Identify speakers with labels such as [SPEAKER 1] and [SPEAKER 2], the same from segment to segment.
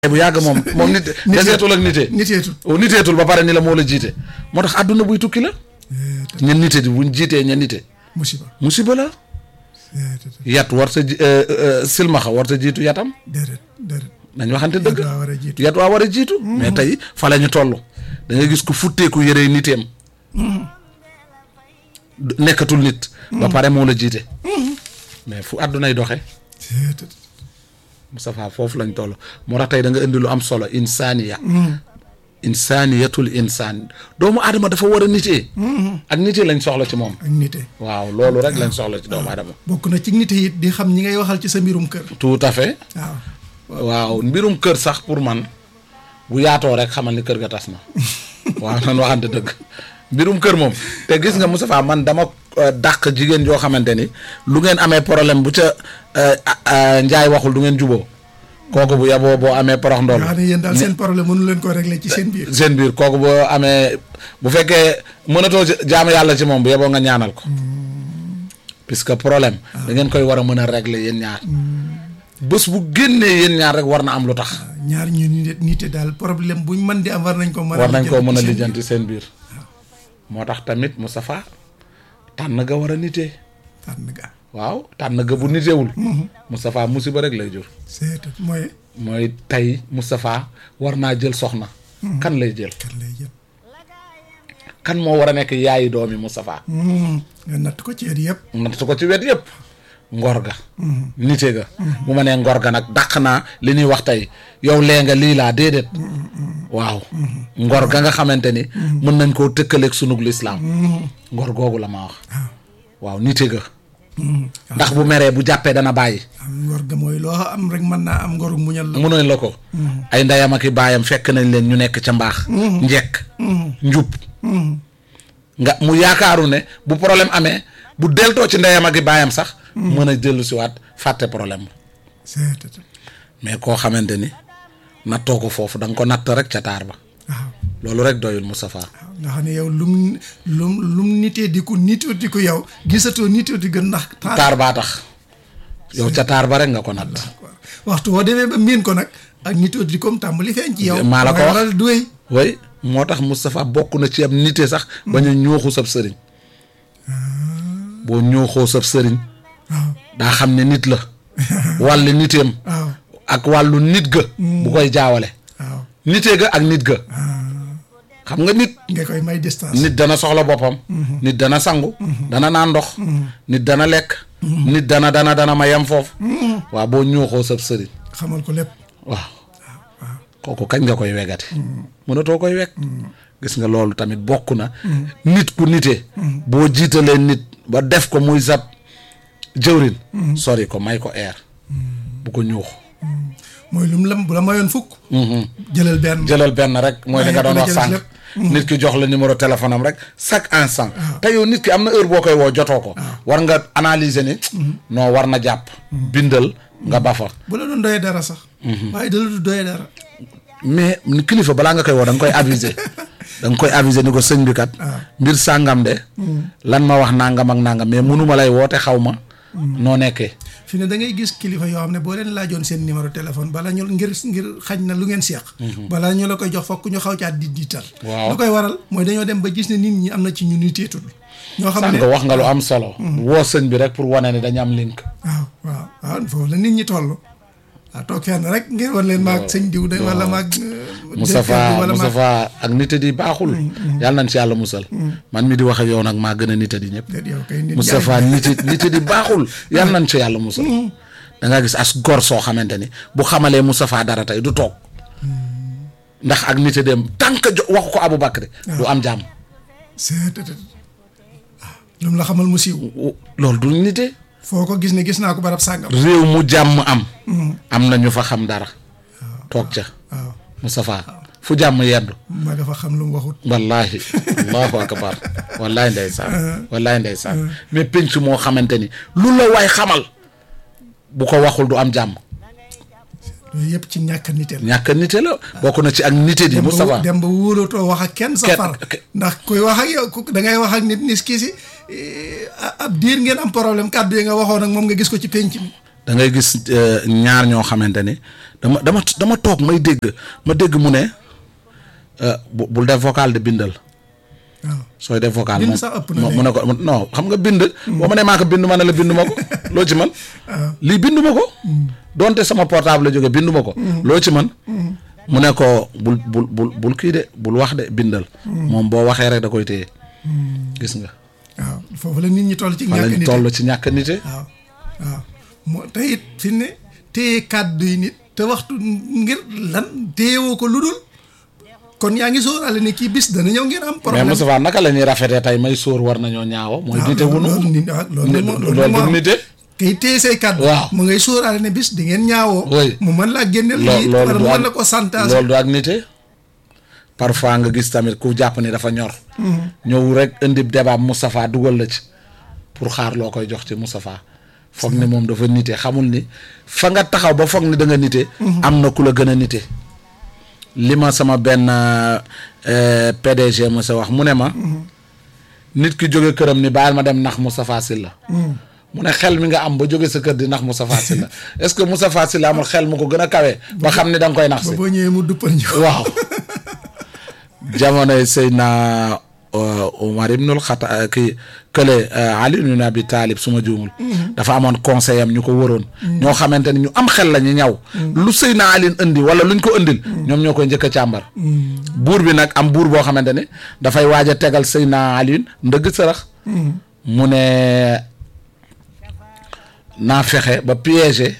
[SPEAKER 1] bu yàgg moom moom nit deseetul ak nitee
[SPEAKER 2] niteetul
[SPEAKER 1] niteetul ba pare ni la moo la jiite moo tax àdduna buy tukki la ña nite di buñ jiitee ña nite
[SPEAKER 2] musiba
[SPEAKER 1] musiba la yat war sa ji silmaxa war sa jiitu yatam
[SPEAKER 2] déedéet déedéet
[SPEAKER 1] nañ waxante dëgg
[SPEAKER 2] daa war a jiitu
[SPEAKER 1] yat waa war a jiitu mais tey fa la ñu toll da ngay gis ku futteeku yëree niteem nekkatul nit ba pare moo la jiite mais fu àddunay doxe
[SPEAKER 2] déedéet
[SPEAKER 1] Moustapha foofu lañ toll moo tax tey da nga indi lu am solo insaniya insaniyatul insaan doomu aadama dafa war a nitee ak nitee lañ soxla ci moom
[SPEAKER 2] ak nite
[SPEAKER 1] waaw loolu rek lañ soxla ci doomu aadama
[SPEAKER 2] bokk na ci nite it di xam ñi ngay waxal ci sa mbirum kër
[SPEAKER 1] tout à fait
[SPEAKER 2] waaw
[SPEAKER 1] waaw mbirum kër sax pour man bu yaatoo rek xamal ni kër ga tas na waaw nan waxante dëgg mbirum kër moom te gis nga Moustapha man dama euh, dàq jigéen joo xamante ni lu ngeen amee problème bu ca euh, euh, njaay waxul du ngeen juboo kooku bu yaboo boo amee porox ndool
[SPEAKER 2] nga xam ne yéen daal seen problème mënu leen ko régler ci seen biir
[SPEAKER 1] seen biir kooku boo amee bu fekkee mënatoo ci jaamu yàlla ci moom bu yeboo nga ñaanal ko puisque problème da ngeen koy war a mën a régler yéen ñaar bés bu génnee yéen ñaar rek war na am lu tax
[SPEAKER 2] ñaar ñu nite nite daal problème buñ mën di am war nañ ko mën a
[SPEAKER 1] war nañ koo mën a
[SPEAKER 2] lijjanti
[SPEAKER 1] lijjanti seen biir moo tax tamit Moustapha tànn ga war a nitee
[SPEAKER 2] tànn ga
[SPEAKER 1] waaw tànn ga bu nitewul Moustapha musiba rek lay jur
[SPEAKER 2] c'est mooy
[SPEAKER 1] mooy tey Moustapha war naa jël soxna kan lay jël
[SPEAKER 2] kan lay jël
[SPEAKER 1] kan moo war a nekk yaayi doomi Moustapha
[SPEAKER 2] nga natt ko ci yéen yëpp
[SPEAKER 1] natt ko ci wet yëpp ngor ga nite ga bu ma nee ngor ga nag dàq naa li ñuy wax tey yow lee nga lii laa déedéet waaw ngor ga nga xamante ni mën nañ koo tëkkaleeg sunug lislaam ngor googu la ma wax waaw nite ga ndax bu meree bu jàppee dana bàyyi
[SPEAKER 2] am ngor ga mooy loo am rek mën naa am ngoru muñal la
[SPEAKER 1] mënoon la ko ay ndeyam ak i baayam fekk nañ leen ñu nekk ca mbaax njekk njub nga mu yaakaaru ne bu problème amee bu deltoo ci ndeyam ak i baayam sax mën a jëlu si waat fàtte problème
[SPEAKER 2] c'est
[SPEAKER 1] mais koo xamante ni nattoo ko foofu da nga ko natt rek ca taar ba
[SPEAKER 2] waaw
[SPEAKER 1] loolu rek doyul Moustapha
[SPEAKER 2] waaw nga xam ne yow lum lum lum nitee di ko nitoo di ko yow gisatoo nitoo di gën ndax taar
[SPEAKER 1] taar baa tax yow ca taar ba rek nga ko natt
[SPEAKER 2] waxtu woo demee ba miin ko nag ak nitoo di comme tàmbali feeñ ci yow
[SPEAKER 1] maa la ko
[SPEAKER 2] dangay
[SPEAKER 1] wax.
[SPEAKER 2] waral duwéy
[SPEAKER 1] way moo tax Moustapha bokk na ci am nite sax bañ a ñooxu sab sëriñ boo ñooxoo sab sëriñ
[SPEAKER 2] waaw
[SPEAKER 1] daa xam ne nit la wàllu niteem
[SPEAKER 2] waaw
[SPEAKER 1] ak wàllu nit ga bu koy jaawale
[SPEAKER 2] waaw
[SPEAKER 1] nitee ga ak nit ga xam nga nit
[SPEAKER 2] nga koy may distance
[SPEAKER 1] nit dana soxla boppam nit dana sangu dana naan ndox nit dana lekk nit dana dana dana ma yem foofu waaw boo ñooxoo sab sëriñ
[SPEAKER 2] xamal ko lépp
[SPEAKER 1] waaw kooku kañ nga koy wegati mënatoo koy weg gis nga loolu tamit bokk na nit ku nite boo jiitalee nit ba def ko muy sab jëwrin sori ko may ko air bu ko ñuux
[SPEAKER 2] mooy lum lam bu la mayoon fukk jëlal benn
[SPEAKER 1] jëlal benn rek mooy li nga doon wax
[SPEAKER 2] jëlal
[SPEAKER 1] sànq
[SPEAKER 2] lépp.
[SPEAKER 1] nit ki jox la numéro téléphone am rek chaque instant te yow nit ki am na heure boo koy woo jotoo ko war nga analyser ni non war na jàpp bindal nga bafa
[SPEAKER 2] bu la doon doyee dara sax waaye da la du doyee dara
[SPEAKER 1] mais ni kilifa balaa nga koy woo da nga koy aviser da nga koy aviser ni ko sëñ bi kat mbir sàngam de lan ma wax nangam ak nangam mais mënuma lay woote xaw ma noo nekkee
[SPEAKER 2] fi ne da ngay gis kilifa yoo xam ne boo leen laajoon seen numéro téléphone bala ñu ngir ngir xañ na lu ngeen seeq bala ñu la koy jox fokk ñu xaw caat di diital
[SPEAKER 1] Waaw.
[SPEAKER 2] lu koy waral mooy dañoo dem ba gis ne nit ñi am na ci ñu niteetul ñoo xam ne
[SPEAKER 1] sànq wax nga lu am solo woo sëñ bi rek pour wane ni dañu am link
[SPEAKER 2] waaw waaw waaw foofu la nit ñi toll waaw toog fenn rek ngir wan leen maag sëñ diw de wala maag
[SPEAKER 1] Moustapha Moustapha ak nite di baaxul yàlla nañ ci yàlla musal man mi di wax ak yow nag maa gën a nite di ñëpp
[SPEAKER 2] yow kay nit
[SPEAKER 1] Moustapha nite nite di baaxul yàlla nañ ci yàlla musal da nga gis as gor soo xamante ni bu xamalee Moustapha dara tey du toog ndax ak nite dem tant que jo waxu ko Aboubacry du am jàmm
[SPEAKER 2] c'est waaw lu mu la xamal mu siiw
[SPEAKER 1] loolu du nite
[SPEAKER 2] foo ko gis ne gis naa ko barab sàngam
[SPEAKER 1] réew mu jàmm am am na ñu fa xam dara toog ca
[SPEAKER 2] waaw
[SPEAKER 1] Moustapha fu jàmm yeddu
[SPEAKER 2] ma nga fa xam lu mu waxut
[SPEAKER 1] wallahi allahu akbar wallahi ndeysaan wallahi ndeysaan mais penc moo xamante ni lu la waay xamal bu ko waxul du am jàmm
[SPEAKER 2] yooyu yëpp ci ñàkk a niteel
[SPEAKER 1] ñàkk nite la bokk na ci ak nite di Moustapha
[SPEAKER 2] dem ba wóolatoo wax ak kenn sa
[SPEAKER 1] Kenn-
[SPEAKER 2] far
[SPEAKER 1] ke-
[SPEAKER 2] ndax kuy wax ak yow ku da ngay wax ak nit nis kii si ab diir ngeen am problème kàddu yi nga waxoon ak moom nga gis ko ci penc mi
[SPEAKER 1] da ngay gis euh, ñaar ñoo xamante ni dama dama dama toog may dégg ma dégg mu ne euh, bu bul def vocal de bindal
[SPEAKER 2] waaw
[SPEAKER 1] sooy def vocal
[SPEAKER 2] Bind
[SPEAKER 1] moom
[SPEAKER 2] sax ëpp na
[SPEAKER 1] mo-
[SPEAKER 2] léegi.
[SPEAKER 1] mu ne ko non xam nga bind boo ma ne maa ko bind ma ne la bind ma ko loo ci man lii bind ma ko donte sama portable la jóge bind ma ko loo ci man mu ne ko bul bul bul bul kii de bul wax de bindal moom boo waxee rek da koy téye gis nga
[SPEAKER 2] waaw foofu la nit ñi toll ci
[SPEAKER 1] fa
[SPEAKER 2] ñàkk
[SPEAKER 1] lañ
[SPEAKER 2] nit
[SPEAKER 1] toll ci ñàkk nite
[SPEAKER 2] waaw waaw moo te it fi ne téye kàddu yi nit te waxtu ngir lan téyewoo ko lu dul kon yaa ngi sóoraale ne kii bis dana ñëw ngeen am
[SPEAKER 1] mais
[SPEAKER 2] problème
[SPEAKER 1] Moustapha naka la ñuy rafetee tey may sóor war nañoo ñaawo mooy
[SPEAKER 2] waaw
[SPEAKER 1] nite wunu
[SPEAKER 2] loolu nit waaw loolu nag moo- loolu
[SPEAKER 1] loolu
[SPEAKER 2] moo
[SPEAKER 1] du
[SPEAKER 2] am.
[SPEAKER 1] nite
[SPEAKER 2] kay téye say kàddu
[SPEAKER 1] Waaw.
[SPEAKER 2] mu ngay sóoraale ne bis di ngeen ñaawoo
[SPEAKER 1] Oui.
[SPEAKER 2] mu mën laa génneel
[SPEAKER 1] loo
[SPEAKER 2] lii
[SPEAKER 1] loolu
[SPEAKER 2] wala
[SPEAKER 1] du
[SPEAKER 2] mu
[SPEAKER 1] ak
[SPEAKER 2] mën la ko santage
[SPEAKER 1] loolu du ak nite parfois nga gis tamit ku jàpp ni dafa ñor ñëw rek indi débat Moustapha dugal la ci pour xaar loo koy jox ci Moustapha foog ni moom dafa nite xamul ni fa nga taxaw ba foog ni da nga nite am na ku la gën a nite li ma sama benn euh, PDG ma sa wax mu ne ma nit ki jóge këram ni bàyyil ma dem nax Moustapha Sylla mu ne xel mi nga am ba jóge sa kër di nax Moustapha Sylla est-ce que Moustapha Sylla amul xel mu ko gën a kawe ba xam ni da nga koy nax
[SPEAKER 2] ba
[SPEAKER 1] si
[SPEAKER 2] boo ñëwee mu duppal ñu
[SPEAKER 1] waaw jamonoy Seydina Omar ibnul Xata kii kële Ali ibn Abi Talib su ma juumul dafa amoon conseil am ñu ko wëroon ñoo xamante ni ñu am xel la ñu ñaw lu Seydina Ali indi wala luñ ko indil ñoom ñoo koy njëkk a càmbar buur bi nag am buur boo xamante ni dafay waaj a tegal Seydina Ali ndëgg sërëx mu ne naa fexe ba piéger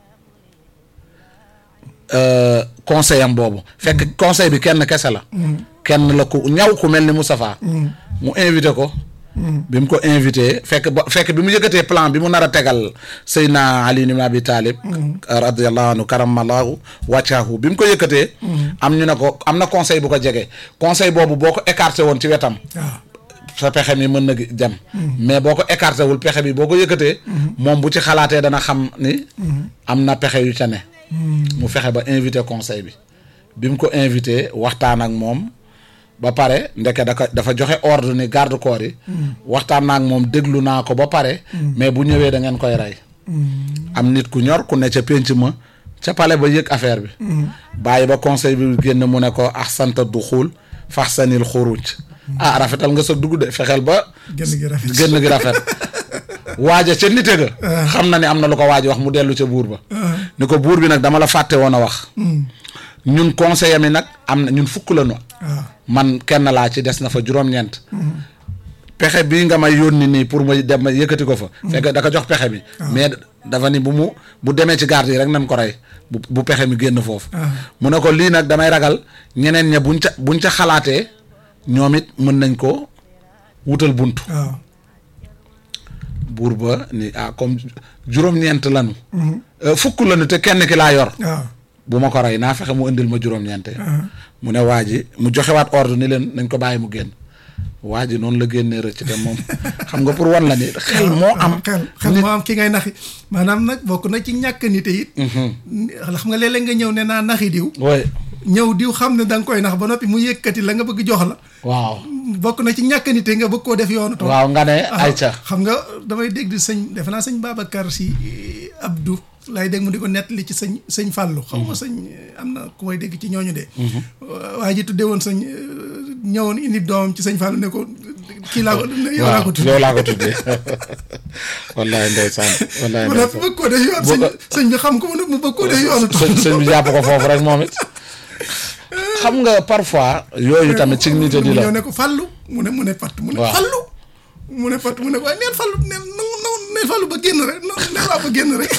[SPEAKER 1] euh, conseil am boobu fekk conseil bi kenn kese la kenn la ku ñaw ku mel ni Moustapha mu invité ko bi mu ko invité fekk ba fekk bi mu yëkkatee plan bi mu nar a tegal Seydina Ali ibn Abi Talib radiallahu anhu karamallahu wàccaahu bi mu ko yëkkatee am ñu ne ko am na conseil bu ko jege conseil boobu boo ko écarté woon ci wetam
[SPEAKER 2] waaw
[SPEAKER 1] sa pexe mi mën na gi- dem mais boo ko écarté wul pexe bi boo ko yëkkatee moom bu ci xalaatee dana xam ni am na pexe yu ca ne mu fexe ba invité conseil bi bi mu ko invité waxtaan ak moom ba pare ndeke daka dafa joxe ordre ni garde corps yi waxtaan naa ak moom déglu naa ko ba pare mais bu ñëwee da ngeen koy rey am nit ku ñor ku ne ca pénc ma ca pale ba yëg affaire bi bàyyi ba conseil bi génn mu ne ko ahsanta duxul faxsanil xuruj ah rafetal nga sa dugg de fexeel ba
[SPEAKER 2] génn gi rafet
[SPEAKER 1] génn gi rafet waaja ca nite ga xam na ni am na lu ko waaj wax mu dellu ca buur ba ni ko buur bi nag dama la fàtte woon a wax ñun conseiller mi nag am na ñun fukk la ñu
[SPEAKER 2] waaw
[SPEAKER 1] man kenn laa ci des na fa juróom-ñeent pexe bii nga may yónni nii pour ma dem ma yëkkati ko fa fekk da ko jox pexe bi mais dafa ni bu mu bu demee ci garde yi rek nañ ko rey bu bu pexe mi génn foofu mu ne ko lii nag damay ragal ñeneen ña buñ ca buñ ca xalaatee ñoom it mën nañ ko wutal bunt
[SPEAKER 2] waaw
[SPEAKER 1] buur ba ni ah comme juróom-ñeent lanu Euh, fukk lanu te kenn ki laa yor
[SPEAKER 2] waaw
[SPEAKER 1] bu ma ko rey naa fexe mu indil ma juróom-ñeente mu ne waa ji mu joxewaat ordre ni leen nañ ko bàyyi mu génn waa ji noonu la génnee rëcc te moom xam nga pour wan la ni xel moo am
[SPEAKER 2] xel xel moo am ki ngay naxi maanaam nag bokk na ci ñàkk nite it xam nga léeg-léeg nga ñëw ne naa naxi diw
[SPEAKER 1] oui
[SPEAKER 2] ñëw diw xam ne da nga koy nax ba noppi mu yëkkati la nga bëgg jox la
[SPEAKER 1] waaw
[SPEAKER 2] bokk na ci ñàkk nite nga bëgg koo def yoonu tool
[SPEAKER 1] waaw nga ne ay ca
[SPEAKER 2] xam nga damay dégg di sëñ defe naa sëñ Babacar si Abdou laay dégg mu di ko nettali ci sëñ sëñ Fallou xam nga sëñ am na ku may dégg ci ñooñu de waa ji tuddee woon sëñ ñëwoon indi doomam ci sëñ Fallou ne ko kii laa ko yow laa ko
[SPEAKER 1] waaw
[SPEAKER 2] tuddee
[SPEAKER 1] yow laa ko tuddee wallaay ndeysaan wallaay
[SPEAKER 2] mu
[SPEAKER 1] ndeysaan
[SPEAKER 2] bëgg koo def yoon sëñ sëñ bi xam ko mu ne mu bëgg koo def yoonu tool
[SPEAKER 1] sëñ sëñ bi jàpp ko foofu rek moom it xam nga parfois yooyu tamit ci nit di
[SPEAKER 2] mu
[SPEAKER 1] la
[SPEAKER 2] ñëw ne ko Fallou mu ne mu ne patt mu ne
[SPEAKER 1] Waaw.
[SPEAKER 2] Fallou mu ne patt mu ne waaye neen Fallou neen nangu nangu neen Fallou ba génn rek non neen waa ba génn rek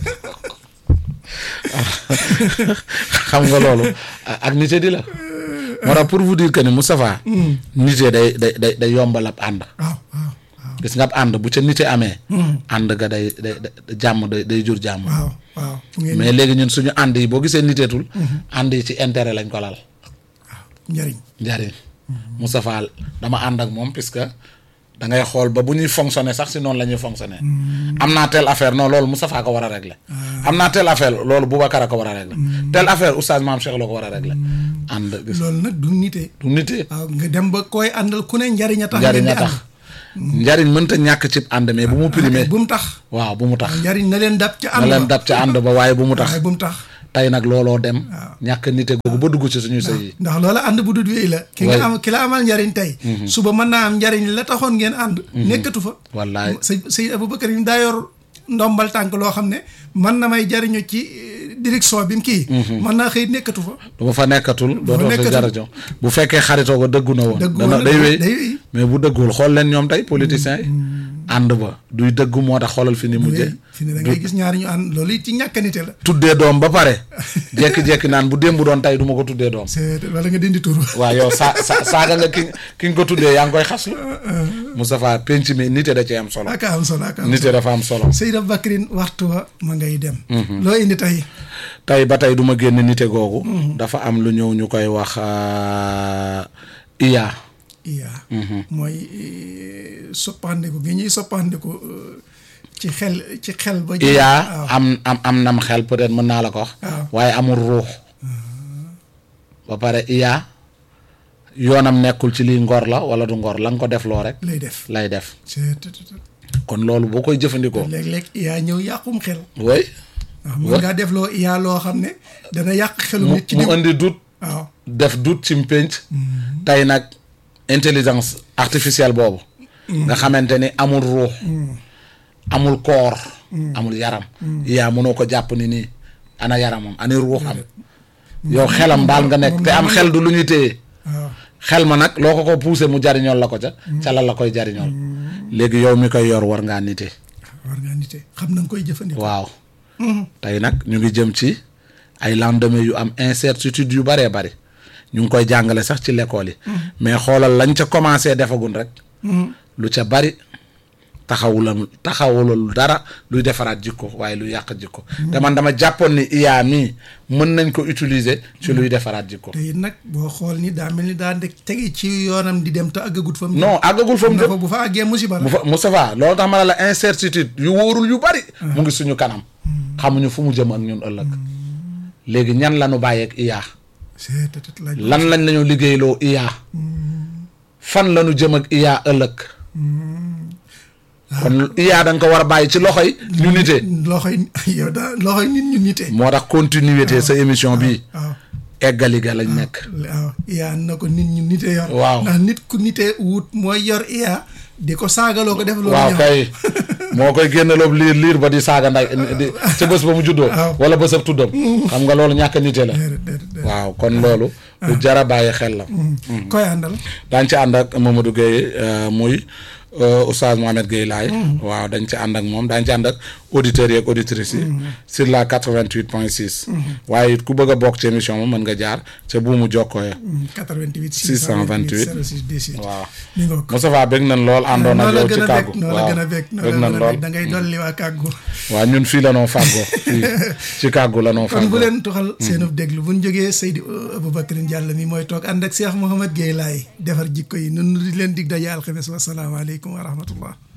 [SPEAKER 1] xam nga loolu ak nite di la moo tax pour vous dire que ni Moustapha nite day day day day yombal ab ànd
[SPEAKER 2] waaw waaw waaw
[SPEAKER 1] gis nga ab ànd bu ca nite amee ànd ga day day day- jàmm day day jur jàmm
[SPEAKER 2] waaw waaw fu ngeen
[SPEAKER 1] mais léegi ñun suñu ànd yi boo gisee niteetul ànd yi ci intérêt lañ ko lal
[SPEAKER 2] njëriñ
[SPEAKER 1] njariñ Moustapha dama ànd ak moom puisque da ngay xool ba bu ñuy fonctionner sax si noonu la ñuy fonctionner am naa telle affaire non loolu Moustapha ko war a régler am naa telle affaire loolu Boubacar a ko war a régler telle affaire oustaz Maam Cheikh la ko war a régler ànd gis
[SPEAKER 2] loolu nag du nite
[SPEAKER 1] du nite
[SPEAKER 2] waaw nga dem ba koy àndal ku ne njariñ a tax
[SPEAKER 1] njariñ
[SPEAKER 2] ngeen
[SPEAKER 1] a
[SPEAKER 2] di
[SPEAKER 1] tax njariñ mënta ñàkk ci ànd mais bu mu
[SPEAKER 2] ànd
[SPEAKER 1] primé
[SPEAKER 2] bu mu tax
[SPEAKER 1] waaw bu mu tax
[SPEAKER 2] njariñ na leen dab ca
[SPEAKER 1] na
[SPEAKER 2] ànd
[SPEAKER 1] leen
[SPEAKER 2] ba
[SPEAKER 1] dab ca ànd ba waaye bu mu tax
[SPEAKER 2] waaye bu mu tax
[SPEAKER 1] tey nag looloo dem ñàkk nite googu ba dugg ci suñu sëy yi
[SPEAKER 2] ndax loola ànd bu dut wéy la ki nga am ki la amal njariñ tey suba mën naa am njariñ la taxoon ngeen ànd nekkatu fa
[SPEAKER 1] wallaay
[SPEAKER 2] sëñ sëñ Aboubacar yi daa yor ndombal tànk loo xam ne mën na may jariñu ci direction bi mu kii mën naa xëy nekkatu fa
[SPEAKER 1] du ma fa nekkatul dootoo fi
[SPEAKER 2] nekkatul.
[SPEAKER 1] jarajo bu fekkee xaritoo ko dëggu na woon
[SPEAKER 2] Dëggu
[SPEAKER 1] dana
[SPEAKER 2] woon na,
[SPEAKER 1] day wéy
[SPEAKER 2] day wéy.
[SPEAKER 1] mais bu dëggul xool leen ñoom tey politiciens yi ànd ba duy dëggu moo tax xoolal fi ni mujje
[SPEAKER 2] fi ne da ngay gis ñaari ñu ànd loolu it ci ñàkkanite la
[SPEAKER 1] tuddee doom ba pare jekki-jekki naan bu démb doon tey du ma ko tuddee doom
[SPEAKER 2] c'est wala nga dindi tur
[SPEAKER 1] waaw yow sa sa saaga nga ki ki nga ko tuddee yaa ngi koy xaslu Moustapha penc mi nite da cee am solo
[SPEAKER 2] aka am solo aka am
[SPEAKER 1] nite
[SPEAKER 2] solo
[SPEAKER 1] dafa am solo
[SPEAKER 2] Seydi Aboubacrine waxtu wa ma ngay dem loo indi tey
[SPEAKER 1] tey ba tey du ma génn nite googu dafa am lu ñëw ñu koy wax euh, IA
[SPEAKER 2] iya mooy eh, soppandiku gi ñuy soppandiku eh, ci xel ci xel ba
[SPEAKER 1] IA
[SPEAKER 2] waaw
[SPEAKER 1] am am am nam xel peut-être mën naa la ko wax
[SPEAKER 2] waaw.
[SPEAKER 1] waaye amul ruux ba pare IA yoonam nekkul ci lii ngor la wala du ngor la nga ko def loo rek
[SPEAKER 2] lay def
[SPEAKER 1] lay def
[SPEAKER 2] c'est tout, tout, tout.
[SPEAKER 1] kon loolu boo koy jëfandikoo
[SPEAKER 2] léeg-léeg iya ñëw yàqum xel
[SPEAKER 1] way
[SPEAKER 2] waaw mën ngaa def loo iya loo xam ne dana yàq xelu
[SPEAKER 1] mu
[SPEAKER 2] nit ci
[SPEAKER 1] mu
[SPEAKER 2] diw
[SPEAKER 1] indi dut
[SPEAKER 2] waaw
[SPEAKER 1] def dut ci mpénc tey nag intelligence artificielle boobu nga xamante ni amul ruux amul koor amul yaram yaa mënoo ko jàpp ni nii ana yaramam ani ruuxam yow xelam daal nga nekk te am xel du lu ñuy téye
[SPEAKER 2] waaw
[SPEAKER 1] xel ma nag loo ko ko poussé mu jariñool la ko ca ca la la koy jariñool léegi yow mi koy yor war ngaa nite
[SPEAKER 2] war ngaa nite xam na nga koy jëfandikoo
[SPEAKER 1] waaw tey nag ñu ngi jëm ci ay lendemain yu am incertitude yu baree bari ñu ngi koy jàngale sax ci l'école yi mais xoolal lañ ca commencé defagun rek lu ca bari taxawulal taxawulal dara luy defaraat jikko waaye luy yàq jikko te man dama jàppoon ni IA mii mën nañ ko utiliser ci luy defaraat jikko
[SPEAKER 2] te it nag boo xool ni daa mel ni daa ndek tege ci yoonam di dem te àggagut fa mu
[SPEAKER 1] non àggagul fa mu
[SPEAKER 2] dafa
[SPEAKER 1] jëm
[SPEAKER 2] bu fa àggee musiba la
[SPEAKER 1] bu fa Moustapha loolu tax ma ne la incertitude yu wóorul yu bari mu ngi suñu kanam xamuñu fu mu jëm ak ñun ëllëg léegi ñan la ñu bàyyeeg IA
[SPEAKER 2] c'est tout, tout, laaj
[SPEAKER 1] lan lañ lañu liggéeyloo IA fan la ñu jëm ak IA ëllëg kon IA da nga ko war a bàyyi ci loxoy ñu nite
[SPEAKER 2] loxoy yow daa loxoy nit ñu nite
[SPEAKER 1] moo tax continuité sa émission bi
[SPEAKER 2] waaw
[SPEAKER 1] eggali ga lañ nekk
[SPEAKER 2] waaw iya na ko nit ñu nite yor
[SPEAKER 1] Waaw.
[SPEAKER 2] ndax nit ku nite wut mooy yor iya di ko saagaloo ko def loolu
[SPEAKER 1] waaw
[SPEAKER 2] ñaaw.
[SPEAKER 1] kay moo koy génneloob liir liir ba di saaga nday di ca bés ba mu juddoo
[SPEAKER 2] Waaw.
[SPEAKER 1] wala bésab tuddam xam nga loolu ñàkk nite la
[SPEAKER 2] déedéet déedéet déedéet.
[SPEAKER 1] waaw kon loolu lu jara bàyyi xel la
[SPEAKER 2] koy àndal
[SPEAKER 1] dañ ci ànd ak Mamadou Gueye euh, muy euh, Oustaz Mohamed Gueye laay waaw dañ ci ànd ak moom dañ ci ànd ak auditeurs yi ak auditrices yi sur la 88 point 6 waaye it ku bëgg a bokk ci émission moom mën nga jaar ca buumu jokkoo ya
[SPEAKER 2] 88
[SPEAKER 1] 628
[SPEAKER 2] 06 18
[SPEAKER 1] waaw
[SPEAKER 2] mi ngoog
[SPEAKER 1] Moustapha bëgg nañ lool àndoon ak
[SPEAKER 2] noo la
[SPEAKER 1] yow
[SPEAKER 2] gën
[SPEAKER 1] ci
[SPEAKER 2] a
[SPEAKER 1] kàggu
[SPEAKER 2] bég noo la
[SPEAKER 1] waaw
[SPEAKER 2] gën a bég noo
[SPEAKER 1] bëgg
[SPEAKER 2] la
[SPEAKER 1] nañ
[SPEAKER 2] gën a
[SPEAKER 1] lool
[SPEAKER 2] bég da ngay dolli waa kàggu
[SPEAKER 1] waaw ñun fii la noo fàggoo fii ci kàggu la noo
[SPEAKER 2] kon bu
[SPEAKER 1] fàggoo
[SPEAKER 2] leen tuxal seenub déglu bu ñu jógee Seydi Aboubacrine Diallo mi mooy toog ànd ak Cheikh Mouhamed Gueye laay defar jikko yi nun di leen dig daje alxames wasalaamaaleykum wa rahmatullah